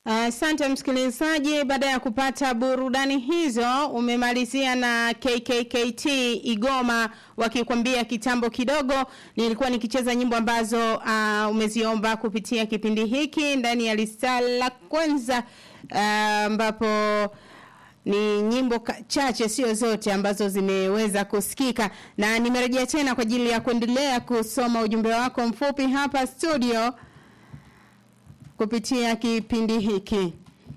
Asante uh, msikilizaji, baada ya kupata burudani hizo, umemalizia na KKKT Igoma wakikwambia kitambo kidogo. Nilikuwa nikicheza nyimbo ambazo uh, umeziomba kupitia kipindi hiki ndani ya lista la kwanza ambapo uh, ni nyimbo chache sio zote ambazo zimeweza kusikika na nimerejea tena kwa ajili ya kuendelea kusoma ujumbe wako mfupi hapa studio kupitia kipindi hiki.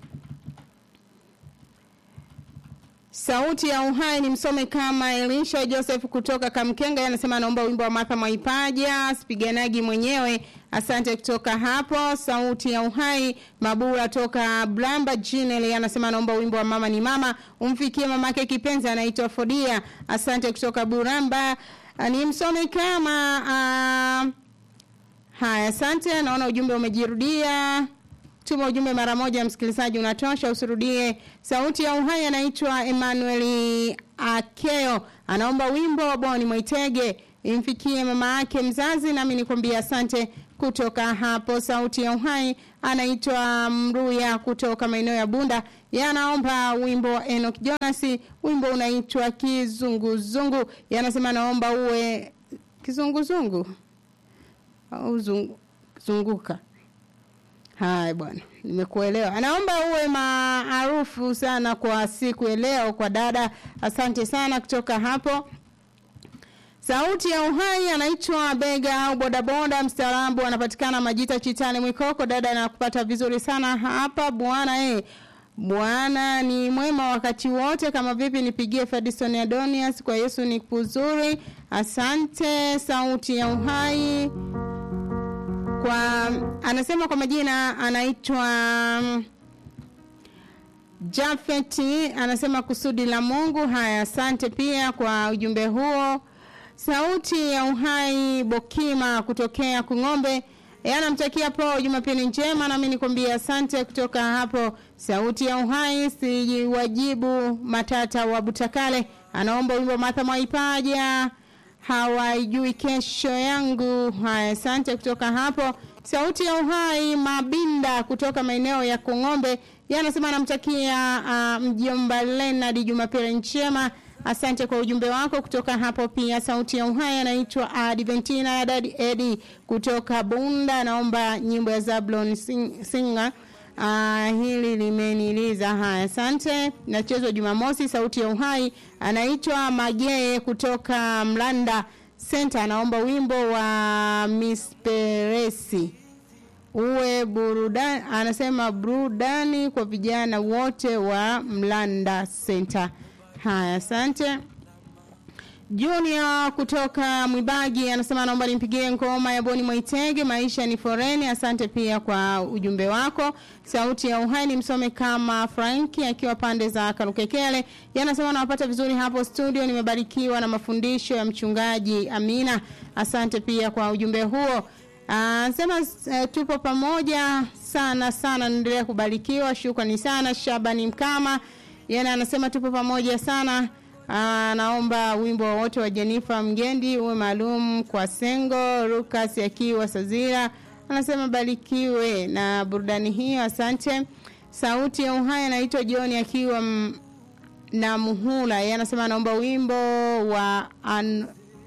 Sauti ya Uhai ni msome kama Elisha Joseph kutoka Kamkenga anasema anaomba wimbo wa Martha Mwaipaja sipiganagi mwenyewe. Asante kutoka hapo. Sauti ya Uhai Mabura toka Blamba Jinel anasema anaomba wimbo wa Mama ni Mama umfikie mamake kipenzi anaitwa Fodia. Asante kutoka Buramba. Ni msome kama uh, Haya, asante. Naona ujumbe umejirudia. Tuma ujumbe mara moja, msikilizaji, unatosha, usirudie. Sauti ya Uhai anaitwa Emmanuel Akeo, anaomba wimbo wa Boni Mwaitege imfikie mama yake mzazi, nami nikwambia asante. Kutoka hapo Sauti ya Uhai anaitwa Mruya kutoka maeneo ya Bunda, yanaomba wimbo wa Enoch Jonas, wimbo unaitwa Kizunguzungu. Yanasema naomba uwe kizunguzungu au zungu, zunguka. Haya bwana, nimekuelewa. Anaomba uwe maarufu sana kwa siku ya leo kwa dada. Asante sana kutoka hapo. Sauti ya Uhai anaitwa Bega au bodaboda mstaarabu, anapatikana Majita Chitani Mwikoko. Dada anakupata vizuri sana hapa bwana eh. Bwana ni mwema wakati wote. Kama vipi, nipigie Fadison Adonias kwa Yesu ni kuzuri. Asante. Sauti ya Uhai kwa anasema kwa majina anaitwa Jafeti, anasema kusudi la Mungu. Haya, asante pia kwa ujumbe huo. Sauti ya Uhai Bokima kutokea Kung'ombe anamtakia po Jumapili njema, nami nikwambia asante kutoka hapo. Sauti ya Uhai sijiwajibu Matata wa Butakale anaomba wimbo Martha Mwaipaja hawaijui kesho yangu. Haya, asante kutoka hapo. Sauti ya Uhai Mabinda kutoka maeneo ya Kong'ombe yanasema anamtakia uh, mjomba Leonard Jumapili njema. Asante kwa ujumbe wako kutoka hapo. Pia sauti ya Uhai anaitwa Adventina ya Dadi Edi kutoka Bunda, naomba nyimbo ya Zablon sing, Singer. Uh, hili limeniliza. Haya, asante. Nachezwa Jumamosi. Sauti ya Uhai anaitwa Magee kutoka Mlanda Center, anaomba wimbo wa Miss Peresi uwe burudani, anasema burudani kwa vijana wote wa Mlanda Center. Haya, asante. Junior kutoka Mwibagi anasema naomba nimpigie ngoma ya Boni Mwaitege maisha ni foreni. Asante pia kwa ujumbe wako. Sauti ya Uhai ni msome kama Franki akiwa pande za Karukekele. Yanasema nawapata vizuri hapo studio, nimebarikiwa na mafundisho ya mchungaji Amina. Asante pia kwa ujumbe huo. Anasema uh, tupo pamoja sana sana, naendelea kubarikiwa. Shukrani sana Shabani Mkama. Yana anasema tupo pamoja sana. Aa, naomba wimbo wote wa Jennifer Mgendi uwe maalum kwa Sengo Lucas akiwa Sazira. Anasema barikiwe na burudani hiyo, asante. Sauti ya Uhai anaitwa John akiwa m, na Muhula. Yeye anasema anaomba wimbo wa an,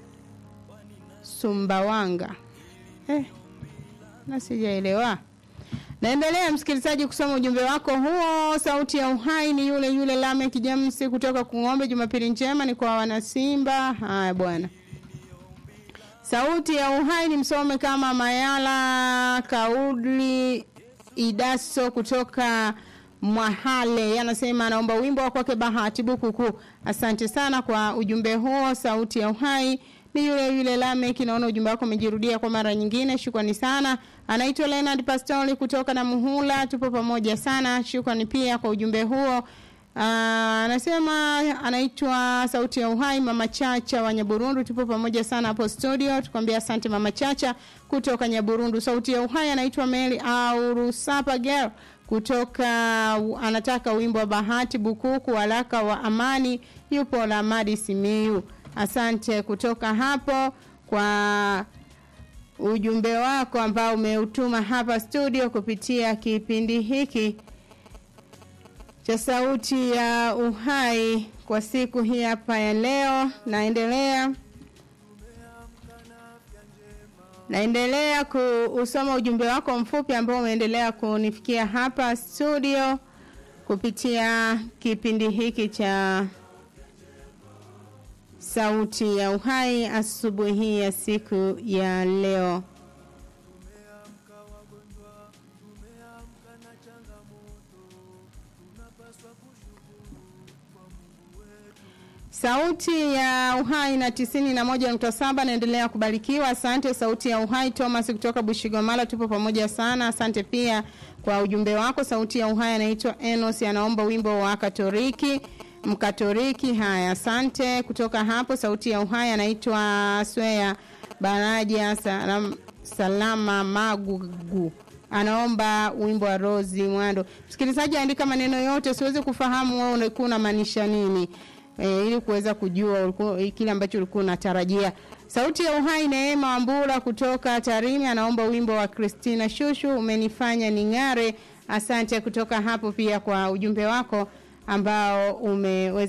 Sumbawanga. Eh, na sijaelewa. Naendelea msikilizaji kusoma ujumbe wako huo. Sauti ya Uhai ni yule yule Lame Kijamsi kutoka Kung'ombe. Jumapili njema ni kwa wanasimba. Haya bwana. Sauti ya Uhai ni msome kama Mayala Kaudli Idaso kutoka Mwahale. Anasema anaomba wimbo wa kwake Bahati Bukuku. Asante sana kwa ujumbe huo. Sauti ya Uhai ni yule yule Lamek. Naona ujumbe wako umejirudia kwa mara nyingine, shukrani sana. Anaitwa Leonard Pastori kutoka na Muhula, tupo pamoja sana, shukrani pia kwa ujumbe huo. Anasema anaitwa Sauti ya Uhai, Mama Chacha wa Nyaburundu, tupo pamoja sana hapo studio, tukwambia asante Mama Chacha kutoka Nyaburundu. Sauti ya Uhai anaitwa Meli au Rusapa Girl kutoka anataka wimbo wa Bahati Bukuku, waraka wa amani, yupo la Madi Simiyu. Asante kutoka hapo kwa ujumbe wako ambao umeutuma hapa studio kupitia kipindi hiki cha sauti ya uhai kwa siku hii hapa ya leo. Naendelea naendelea kuusoma ujumbe wako mfupi ambao umeendelea kunifikia hapa studio kupitia kipindi hiki cha sauti ya uhai asubuhi ya siku ya leo. Sauti ya Uhai na tisini na moja nukta saba naendelea kubarikiwa. Asante Sauti ya Uhai. Thomas kutoka Bushigomala, tupo pamoja sana. Asante pia kwa ujumbe wako. Sauti ya Uhai anaitwa Enos, anaomba wimbo wa Katoliki Mkatoliki. Haya, asante. Kutoka hapo Sauti ya Uhai anaitwa Swea Baraja Salam, Salama Magugu anaomba wimbo wa Rozi Mwando. Msikilizaji, andika maneno yote, siwezi kufahamu wewe ulikuwa unamaanisha nini e, ili kuweza kujua ulikuwa kile ambacho ulikuwa unatarajia. Sauti ya Uhai, Neema Wambura kutoka Tarime anaomba wimbo wa Christina Shushu, umenifanya ning'are. Asante kutoka hapo pia kwa ujumbe wako ambao umeweza